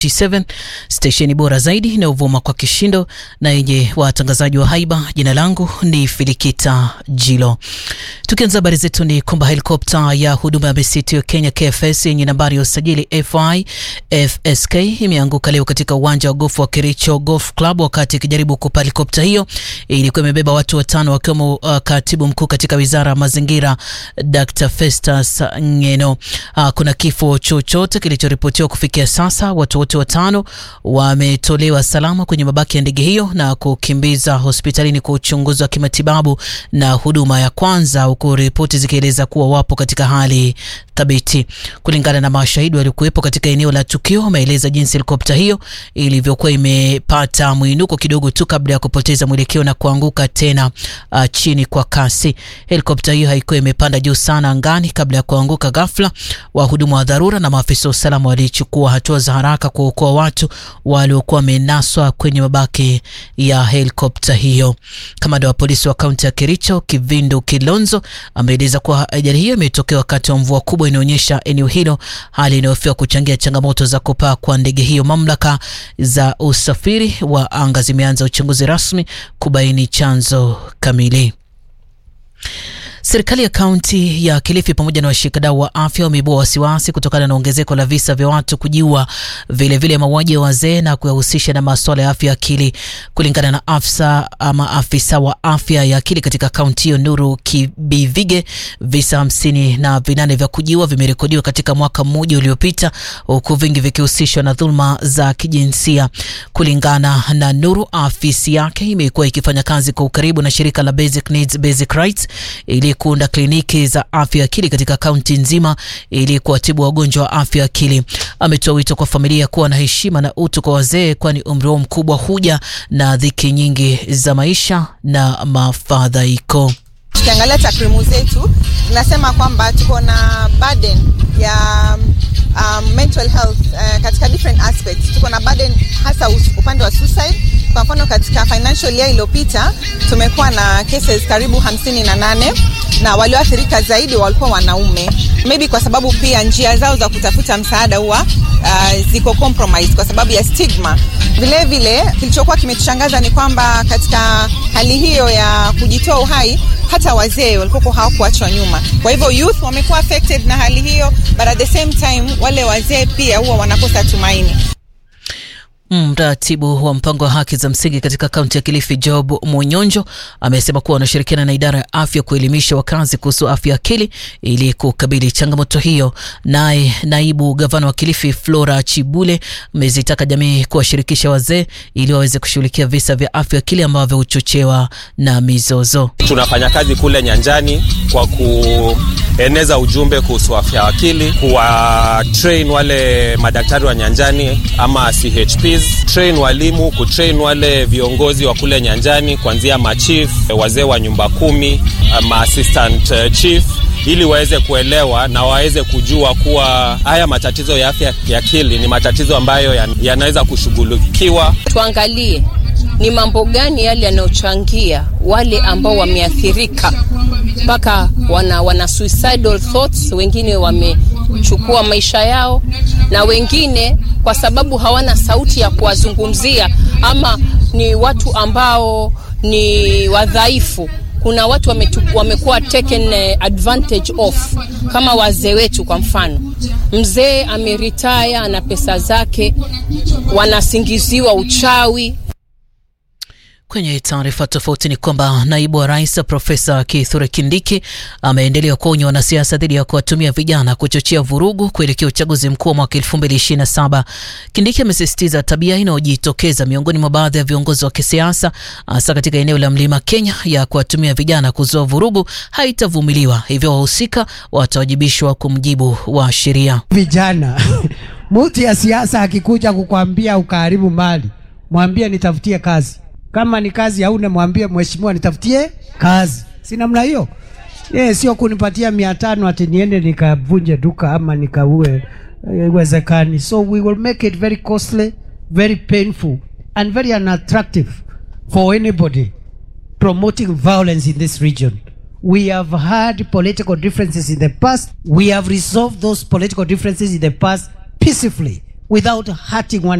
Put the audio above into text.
7 stesheni bora zaidi inayovuma kwa kishindo na yenye watangazaji wa haiba. Jina langu ni Filikita Jilo. Tukianza habari zetu ni kwamba helikopta ya huduma ya misitu ya Kenya KFS yenye nambari ya usajili FI FSK imeanguka leo katika uwanja wa gofu wa Kericho Golf Club wakati ikijaribu kupa helikopta hiyo ilikuwa imebeba watu watano wakiwemo uh, katibu mkuu katika wizara ya mazingira Dr. Festus Ngeno. Uh, kuna kifo chochote kilichoripotiwa kufikia sasa. Watu wote watano wametolewa salama kwenye mabaki ya ndege hiyo na kukimbiza hospitalini kwa uchunguzi wa kimatibabu na huduma ya kwanza, huku ripoti zikieleza kuwa wapo katika hali thabiti. Kulingana na mashahidi waliokuwepo katika eneo la tukio, wameeleza jinsi helikopta hiyo ilivyokuwa imepata mwinuko kidogo tu kabla ya kupoteza mwelekeo na kuanguka tena uh, chini kwa kasi. Helikopta hiyo haikuwa imepanda juu sana angani kabla ya kuanguka ghafla. Wahudumu wa dharura na maafisa wa usalama walichukua hatua za haraka kuokoa watu waliokuwa wamenaswa kwenye mabaki ya helikopta hiyo. Kamanda wa polisi wa kaunti ya Kericho Kivindu Kilonzo ameeleza kuwa ajali hiyo imetokea wakati wa mvua kubwa inaonyesha eneo hilo, hali inayofiwa kuchangia changamoto za kupaa kwa ndege hiyo. Mamlaka za usafiri wa anga zimeanza uchunguzi rasmi kubaini chanzo kamili. Serikali ya kaunti ya Kilifi pamoja na washikadau wa afya wameibua wasiwasi kutokana na ongezeko la visa vya watu kujiua, vilevile mauaji ya wazee na kuyahusisha na masuala ya afya ya akili. Kulingana na afisa ama afisa wa afya ya akili katika kaunti hiyo Nuru Kibivige, visa hamsini na vinane vya kujiua vimerekodiwa katika mwaka mmoja uliopita, huku vingi vikihusishwa na dhuluma za kijinsia. Kulingana na Nuru, afisi yake imekuwa ikifanya kazi kwa ukaribu na shirika la Basic Needs Basic Rights ili kuunda kliniki za afya akili katika kaunti nzima ili kuwatibu wagonjwa wa afya akili. Ametoa wito kwa familia kuwa na heshima na utu kwa wazee, kwani umri wao mkubwa huja na dhiki nyingi za maisha na mafadhaiko. Tukiangalia takwimu zetu zinasema kwamba tuko na burden ya um, mental health uh, katika different aspects. Tuko na burden hasa upande wa suicide. Kwa mfano katika financial year iliyopita tumekuwa na cases karibu hamsini na nane na walioathirika zaidi walikuwa wanaume, maybe kwa sababu pia njia zao za kutafuta msaada huwa uh, ziko compromise kwa sababu ya stigma. Vile vile kilichokuwa kimetushangaza ni kwamba katika hali hiyo ya kujitoa uhai hata wazee walikuwa hawakuachwa nyuma. Kwa hivyo youth wamekuwa affected na hali hiyo, but at the same time wale wazee pia huwa wanakosa tumaini. Mratibu wa mpango wa haki za msingi katika kaunti ya Kilifi Job Munyonjo amesema kuwa wanashirikiana na idara ya afya kuelimisha wakazi kuhusu afya akili ili kukabili changamoto hiyo. Naye naibu gavana wa Kilifi Flora Chibule amezitaka jamii kuwashirikisha wazee ili waweze kushughulikia visa vya afya akili ambavyo huchochewa na mizozo. Tunafanya kazi kule nyanjani kwa kueneza ujumbe kuhusu afya akili, kuwa train wale madaktari wa nyanjani ama CHPs train walimu, kutrain wale viongozi wa kule nyanjani, kuanzia machief, wazee wa nyumba kumi, ma assistant chief ili waweze kuelewa na waweze kujua kuwa haya matatizo ya afya ya akili ni matatizo ambayo yanaweza ya kushughulikiwa. Tuangalie ni mambo gani yale yanayochangia wale ambao wameathirika mpaka wana, wana suicidal thoughts, wengine wamechukua maisha yao, na wengine kwa sababu hawana sauti ya kuwazungumzia ama ni watu ambao ni wadhaifu. Kuna watu wamekuwa taken advantage of, kama wazee wetu. Kwa mfano, mzee ameritaya, ana pesa zake, wanasingiziwa uchawi. Kwenye taarifa tofauti ni kwamba naibu wa rais Profesa Kithure Kindiki ameendelea kuonya wanasiasa dhidi ya kuwatumia vijana kuchochea vurugu kuelekea uchaguzi mkuu wa mwaka 2027. Kindiki amesisitiza tabia inayojitokeza miongoni mwa baadhi ya viongozi wa kisiasa hasa katika eneo la Mlima Kenya ya kuwatumia vijana kuzua vurugu haitavumiliwa, hivyo wahusika watawajibishwa kwa mujibu wa sheria. Vijana mtu ya siasa akikuja kukwambia ukaharibu mali, mwambie nitafutie kazi kama ni kazi hauna, mwambie mheshimiwa, nitafutie kazi. Si namna hiyo? Yeah, sio kunipatia mia tano ati niende nikavunje duka ama nikaue. Iwezekani. So we will make it very costly, very painful and very unattractive for anybody promoting violence in this region. We have had political differences in the past. We have resolved those political differences in the past peacefully without hurting one